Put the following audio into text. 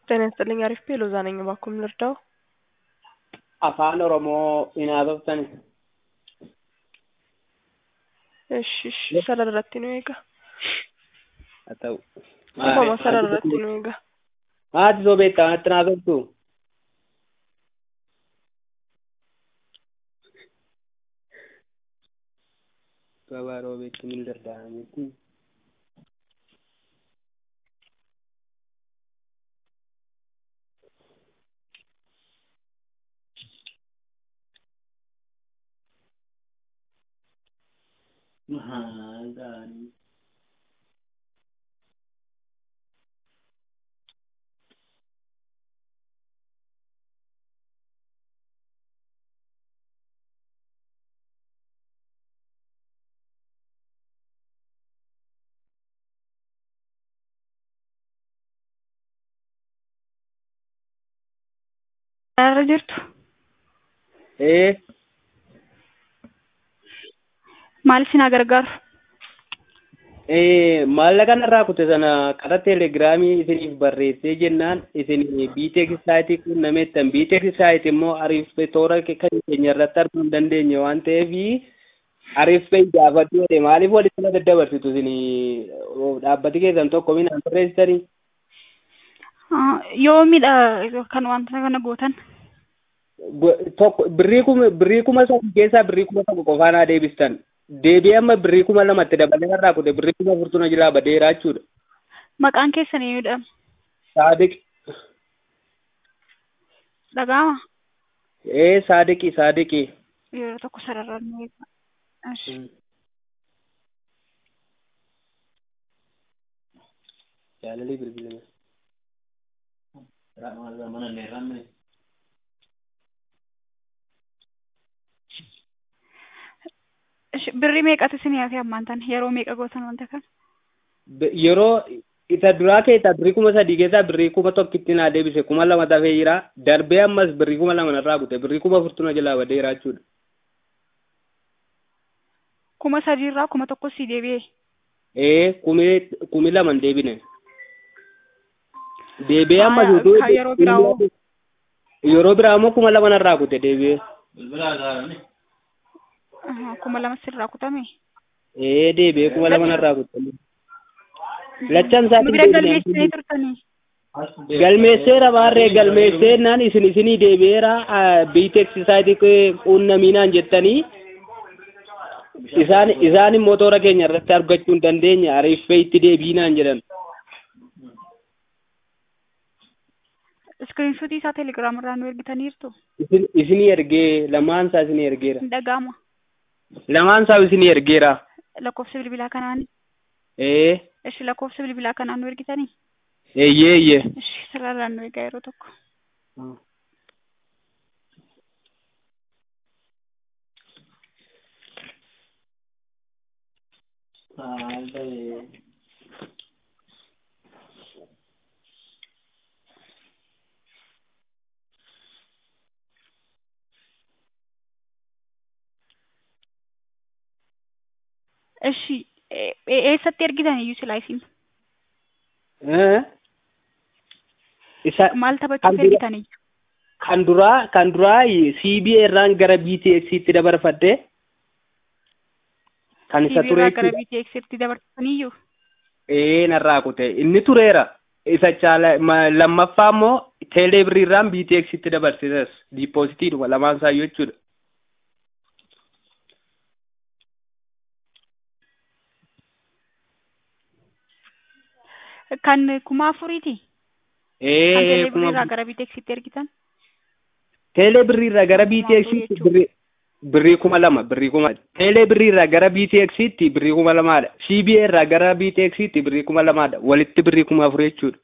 ጤና ይስጥልኝ አሪፍ ሎዛ ነኝ። እባክዎን ልርዳው? afaan oromoo hin haasoftan እሺ እሺ sararratti nu eega haa ta'u Akkuma sararratti nu eega haati soo beektaa natti hin haasoftu gabaaroo beektu hin danda'ametti gaarii Sararra jirtu ee maal isin haa gargaaru? ee maallaqa narraa kute sana karaa teelegiraamii isiniif barreessee jennaan isin biiteek saayitii quunnameettan biiteek saayit immoo ariifee toora kan keenya irratti arguu hin dandeenye waan ta'eef ariifee gaafadhu jedhe maaliif walitti na daddabarsitu isin dhaabbati keessan tokko minaan barreessitanii Ah, Yoomidha kan wanta kana gootan? Go- tokko birrii kuma birrii kuma sadii keessaa birrii kuma tokko qofaa naa deebistan deebi'ee amma birrii kuma lamatti dabalee irraa kute birrii kuma furtuna jalaa badeeraa jechuudha. Maqaan keessan eenyudha? Saadiq Dhaga'ama? ee saadiqi saadiqi. Yeroo tokko sararra nu eega. Ashi. Jaalalli bilbilame. Ashi, Birrii meeqatu isin hafe ammaan tan yeroo meeqa gootan wanta kana? Be- Yeroo isa duraa keessaa birrii kuma sadii keessaa birrii kuma tokkitti naa deebise kuma lama tafee jira darbee ammas birrii kuma lama narraa kute birrii kuma furtuna jalaa badeeraa jechuudha. Kuma sadiirraa kuma tokko si deebi'e. Ee kumi kumi lama hin deebine. Deebi'ee ammas Ah, utuu ka yeroo biraa hoo? yeroo biraa immoo kuma lama narraa kute deebi'ee. Aha, Kuma lama sirraa kutame. Ee deebi'ee kuma lama narraa kute. Lachan isaa Nu bira galmeessitanii turtanii? galmeesseera baarree galmeesseenaan isin isinii deebi'eera biiteeksi saayitii quunnaminaan jettanii isaan isaan immoo toora keenya irratti argachuu hin dandeenye ariiffee itti deebiinaan jedhan Iskiriinshuutii isaa teelegiraam irraa nu ergitaniirtu? isin isinii ergee lamaan isaa isinii ergeera Hin dhaga'ama. lamaan isaa isinii ergeera Lakkoofsa bilbilaa kanaan? ee Ishi lakkoofsa bilbilaa kanaan nu ergitanii? eeyyee eeyyee Ishi sararaan nu eegaa yeroo tokko. Ishi e- e- eessatti ergitan iyyuu silaa isin? Ee? isa Maal kan taphachuuf dura- ergitan iyyuu? kan duraa kan duraa CBA irraan gara BTX itti dabarfadde kan isa TV ture irraa gara jechuudha. BTX itti dabarsan iyyuu? ee narraa kute inni tureera isa caala ma- lammaffaa immoo teelee birriirraan BTX itti dabarsisas diipooziitiidhuma lamaan isaayyuu jechuudha. Kan kuma afuriiti? Kan Ee teelee kuma birriirraa gara BTX itti ergitan? teelee birriirraa gara Kuma BTX afurii itti jechuudha. birrii birrii kuma lama birrii kuma teelee birriirraa gara BTX itti birrii kuma lamaadha CBA irraa gara BTX itti birrii kuma lamaadha walitti birrii kuma afur jechuudha.